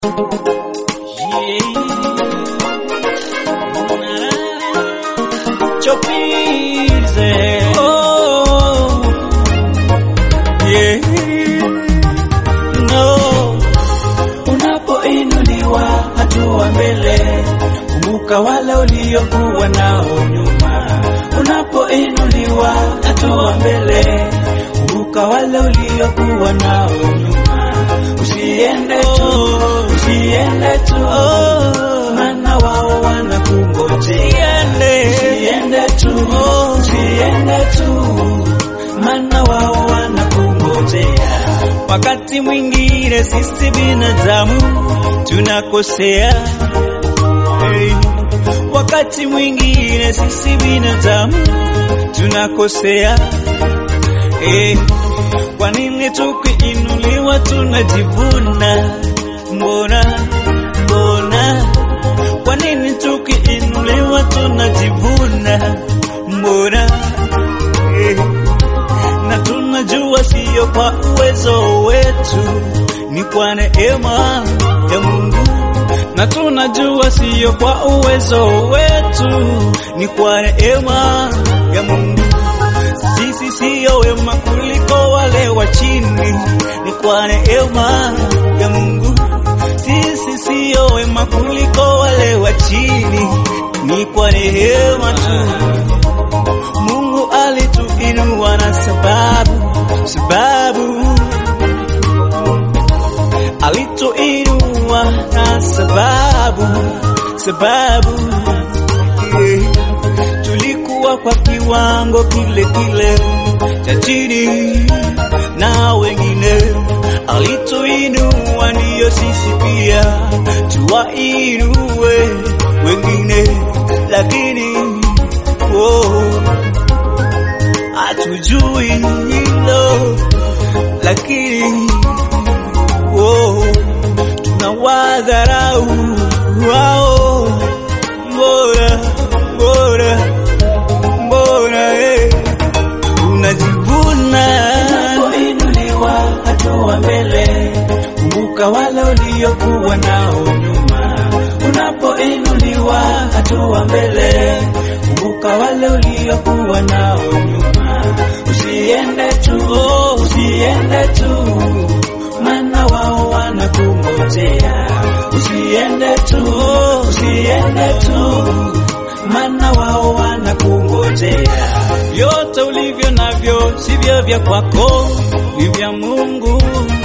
Chopize. Oh. Yeah. No. Unapoinuliwa hatua mbele, kumbuka wale uliokuwa nao nyuma. Unapoinuliwa hatua mbele, kumbuka wale uliokuwa nao nyuma. Usiende tu, usiende tu, maana wao wanakungojea. Usiende tu, usiende tu, maana wao wanakungojea. Wakati mwingine sisi binadamu tunakosea, hey. Wakati mwingine sisi binadamu tunakosea, hey. Kwa nini tukiinuliwa tunajivuna? Mbona mbona, kwa nini tukiinuliwa tunajivuna? Mbona eh, na tunajua siyo kwa uwezo wetu, ni kwa neema ya Mungu, na tunajua siyo kwa uwezo wetu, ni kwa neema ya Mungu. Sisi siyo wema kuliko wale wa chini, ni kwa neema ya Mungu. Sisi siyo wema kuliko wale wa chini, ni kwa neema tu. Mungu alituinua na sababu, sababu alituinua na sababu, sababu yeah. Tulikuwa kwa kiwango kile kile cha chini na wengine, alituinua ndiyo sisi pia tuwainue wengine, lakini oh, hatujui hilo, lakini oh, tunawadharau wao, mbona mbona mbona eh, unajivuna unapoinuliwa hatua mbele, kumbuka wale uliokuwa nao nyuma. Unapoinuliwa hatua mbele, kumbuka wale uliokuwa nao nyuma. Usiende tu, oh, usiende tu, maana wao wanakungojea. Usiende tu, oh, usiende tu, maana wao wanakungojea. Vyote ulivyo navyo sivyo vya kwako, ni vya Mungu.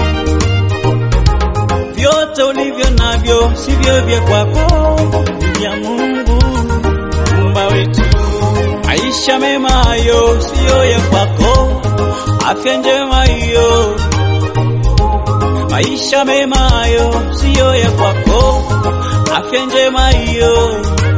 Vyote ulivyo navyo sivyo vya kwako, ni vya Mungu Muumba wetu. Maisha mema hayo siyo ya kwako, afya njema hiyo. Maisha mema hayo siyo ya kwako, afya njema hiyo.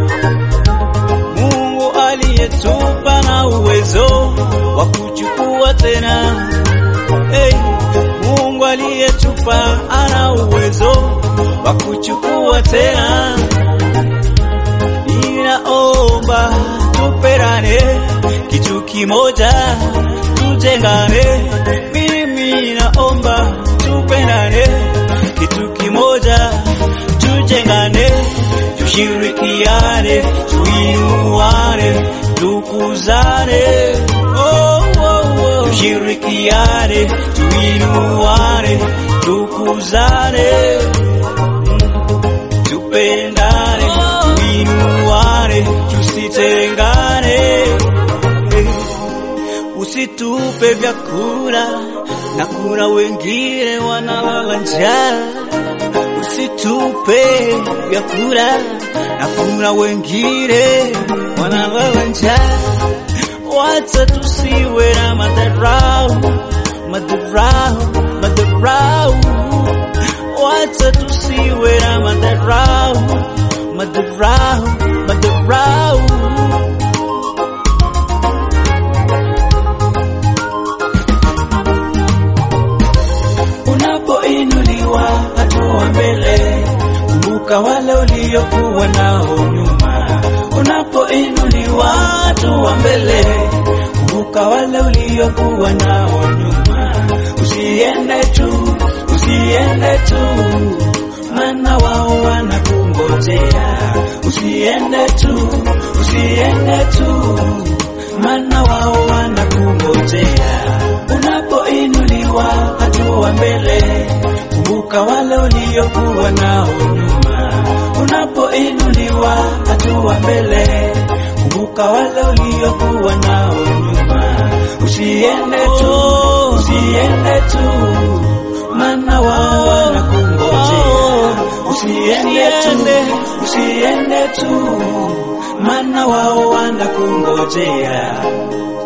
Mungu aliyetupa na uwezo wa kuchukua tena. Hey, Mungu aliyetupa ana uwezo wa kuchukua tena. Ninaomba tuperane kitu kimoja, tujengane. Mimi naomba tupendane kitu kimoja, tujengane, tushirikiane, tuinuane, tukuzane. Oh, oh, oh. Tushirikiane, tuinuane, tukuzane, tupendane, tuinuane, tusitengane. Usitupe vyakula na kuna wengine wanalala njaa. Usitupe vyakula na kuna wengine wanalala njaa. Wacha tusiwe na madharau, madharau, madharau. Wacha tusiwe na madharau, madharau, madharau. Unapoinuliwa hatua mbele, kumbuka wale uliokuwa nao nyuma. Unapoinuliwa hatua mbele, kumbuka wale uliokuwa nao nyuma. Usiende tu, usiende tu, maana wao wanakungojea. Usiende tu, usiende tu, maana wao wanakungojea. Unapoinuliwa hatua mbele, kumbuka wale uliokuwa nao nyuma. Unapoinuliwa hatua mbele, kumbuka wale uliokuwa nao nyuma. Usiende tu, usiende tu, maana wao wanakungojea. Usiende tu, usiende tu, maana wao wanakungojea.